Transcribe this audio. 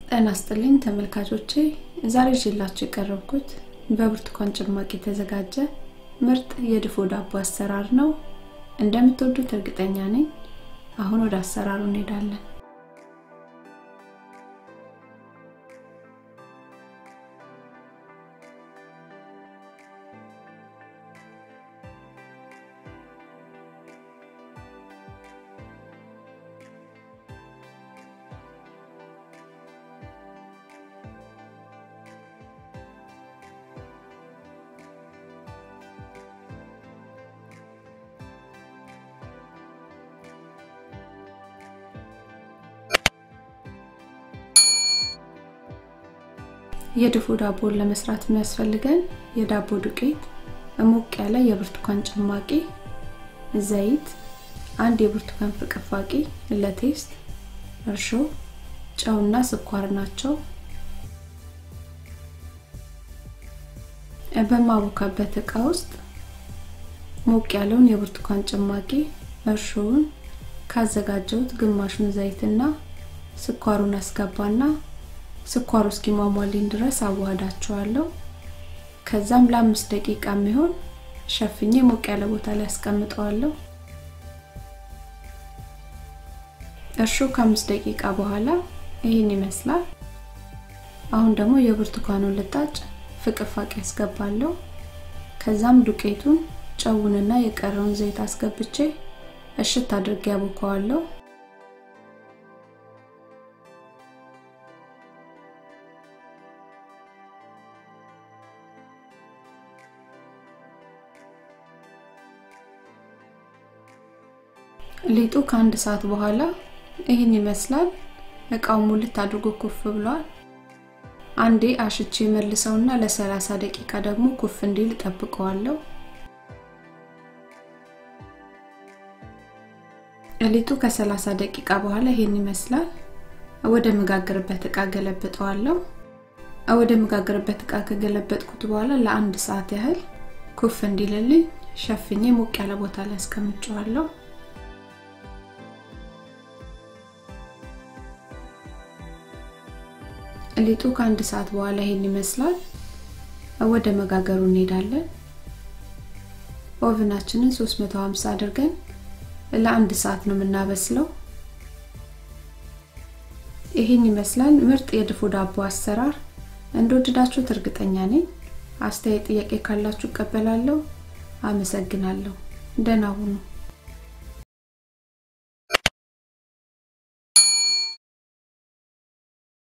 ጤና ይስጥልኝ ተመልካቾቼ ዛሬ ይዤላችሁ የቀረብኩት በብርቱካን ጭማቂ የተዘጋጀ ምርጥ የድፎ ዳቦ አሰራር ነው እንደምትወዱት እርግጠኛ ነኝ አሁን ወደ አሰራሩ እንሄዳለን የድፎ ዳቦን ለመስራት የሚያስፈልገን የዳቦ ዱቄት፣ ሞቅ ያለ የብርቱካን ጭማቂ፣ ዘይት፣ አንድ የብርቱካን ፍቅፋቂ ለቴስት፣ እርሾ፣ ጨውና ስኳር ናቸው። በማቦካበት እቃ ውስጥ ሞቅ ያለውን የብርቱካን ጭማቂ፣ እርሾውን ካዘጋጀሁት ግማሹን ዘይትና ስኳሩን አስገባና ስኳሩ እስኪሟሟልኝ ድረስ አዋህዳቸዋለሁ። ከዛም ለአምስት ደቂቃ የሚሆን ሸፍኜ ሞቅ ያለ ቦታ ላይ አስቀምጠዋለሁ። እርሾ ከአምስት ደቂቃ በኋላ ይህን ይመስላል። አሁን ደግሞ የብርቱካኑን ልጣጭ ፍቅፋቂ አስገባለሁ። ከዛም ዱቄቱን ጨውንና የቀረውን ዘይት አስገብቼ እሽት አድርጌ ያቦከዋለሁ። ሊጡ ከአንድ ሰዓት በኋላ ይህን ይመስላል። እቃው ሙልት አድርጎ ኩፍ ብሏል። አንዴ አሽቼ መልሰውና ለ30 ደቂቃ ደግሞ ኩፍ እንዲል ጠብቀዋለሁ። ሊጡ ከ30 ደቂቃ በኋላ ይሄን ይመስላል። ወደ መጋገርበት እቃ ገለብጠዋለሁ። ወደ መጋገርበት እቃ ከገለበጥኩት በኋላ ለአንድ ሰዓት ያህል ኩፍ እንዲልልኝ ሸፍኜ ሞቅ ያለ ቦታ ላይ አስቀምጨዋለሁ። ሊጡ ከአንድ ሰዓት በኋላ ይሄን ይመስላል። ወደ መጋገሩ እንሄዳለን። ኦቭናችንን 350 አድርገን ለአንድ ሰዓት ነው የምናበስለው። ይሄን ይመስላል ምርጥ የድፎ ዳቦ አሰራር። እንደወደዳችሁት እርግጠኛ ነኝ። አስተያየት፣ ጥያቄ ካላችሁ እቀበላለሁ። አመሰግናለሁ። ደህና ሁኑ።